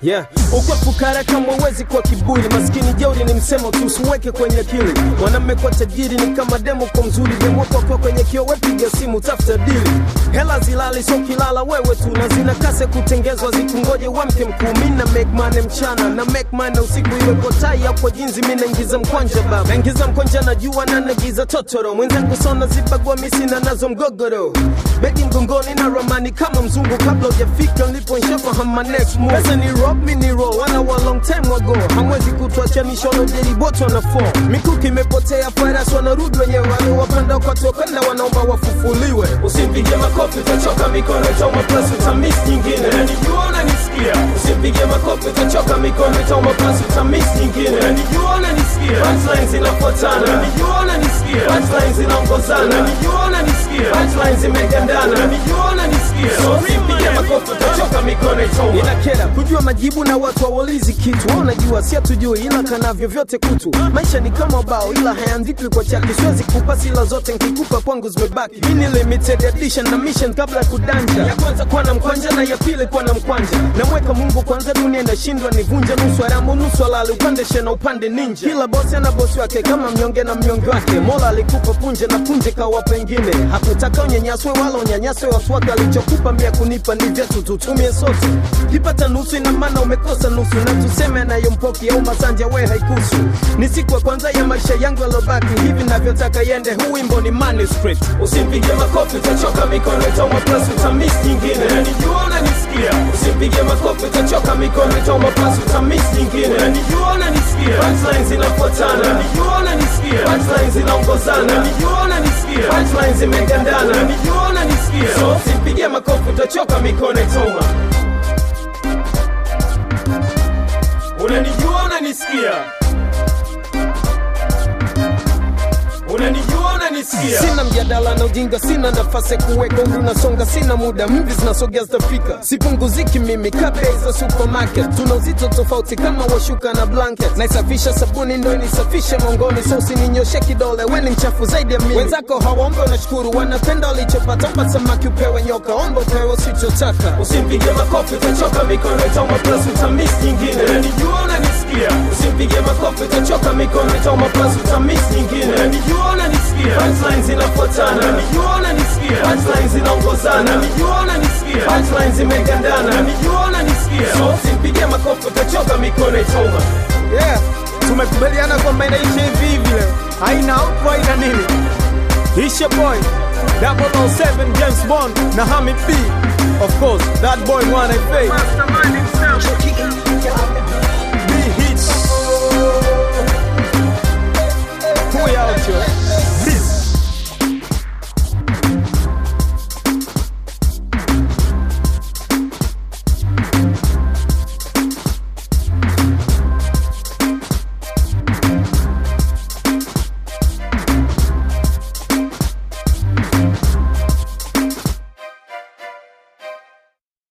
Yeah. Ukwa fukara kama uwezi kwa kiburi, maskini jeuri ni msemo tu, usiweke kwenye akili. Mwanamme kwa tajiri ni kama demo kwa mzuri, demo kwa kwa kwenye kio, wepiga simu tafuta dili. Hela zilali so kilala wewe tu, na zina kase kutengezwa, zikungoje wamke mkuu. Mimi na make money mchana na make money usiku, iwe kwa tai au kwa jinzi, mimi naingiza mkwanja baba, naingiza mkwanja najua na nagiza totoro, mwenzangu sona zibagwa misi na nazo mgogoro, begi mgongoni na ramani kama mzungu, kabla hujafika nilipo nishafahamu my next move. Pesa ni rock, mi ni roll, wana wa long time ago, hamwezi kutuacha mishono jeriboto na fall. Mikuki imepotea, farasi wanarudi wenyewe, waliowapanda wakatoka na wanaomba wafufuliwe. Usimpige makofi utachoka mikono itauma plus utamiss nyingine Nanijua unanisikia Usimpige makofi utachoka mikono itauma plus utamiss nyingine Nanijua unanisikia Punchlines zinafuatana Nanijua unanisikia Punchlines zinaongozana Nanijua unanisikia Punchlines zimegandana Nanijua unanisikia So usimpige makofi utachoka mikono itauma inakera kujua majibu na watu hawaulizi kitu wao unajua si hatujui ila kanavyo vyote kutu maisha ni kama bao ila hayaandikwi kwa chaki siwezi kupa sila zote nkikupa kwangu zimebaki hii ni limited edition na mission kabla ya kudanja ya kwanza kuwa na mkwanja na ya pili kuwa na mkwanja namweka mungu kwanza dunia inashindwa nivunja nusu haramu nusu halali upande shena upande ninja kila bosi ana bosi wake kama mnyonge na mnyonge wake mola alikupa punje na punje kawa pengine hakutaka unyanyaswe wala unyanyaswe watu wake alichokupa mia kunipa ni vyetu tutumie sote kipata nusu ina maana umekosa nusu na tuseme anayompoki au masanja we haikusu ni siku ya kwanza ya maisha yangu yalobaki hivi navyotaka yende huu wimbo ni manuscript Usimpige makofi utachoka mikono itauma plus utamiss nyingine Nanijua unanisikia Usimpige makofi utachoka mikono itauma plus utamiss nyingine Nanijua unanisikia Punchlines zinafuatana Nanijua unanisikia Punchlines zinaongozana Nanijua unanisikia Punchlines zimegandana Nanijua unanisikia So usimpige makofi utachoka mikono itauma Unanijua unanisikia Unanijua unanisikia sina mjadala na ujinga sina nafasi ya kuweka umri unasonga sina muda mvi zinasogea zitafika sipunguziki mimi kabei za supermarket tuna uzito tofauti kama washuka na blanket naisafisha sabuni ndo nisafishe mongoni so usininyoshe kidole weni mchafu zaidi ya mimi wenzako hawaombe unashukuru wanapenda walichopata omba samaki upewe nyoka omba upewe usichotaka Usimpige makofi utachoka mikono itauma plus utamiss nyingine Nanijua unanisikia Usimpige makofi utachoka mikono itauma plus utamiss nyingine Nanijua unanisikia Punchlines zinafuatana Nanijua unanisikia Punchlines zinaongozana Nanijua unanisikia Punchlines zimegandana Nanijua unanisikia So usimpige makofi utachoka mikono itauma yeah tumekubaliana kwamba inaisha hivi hivi leo haina outro haina nini Isha boy 007 James Bond na Hamid B of course that boy mwana FA Mastermind himself.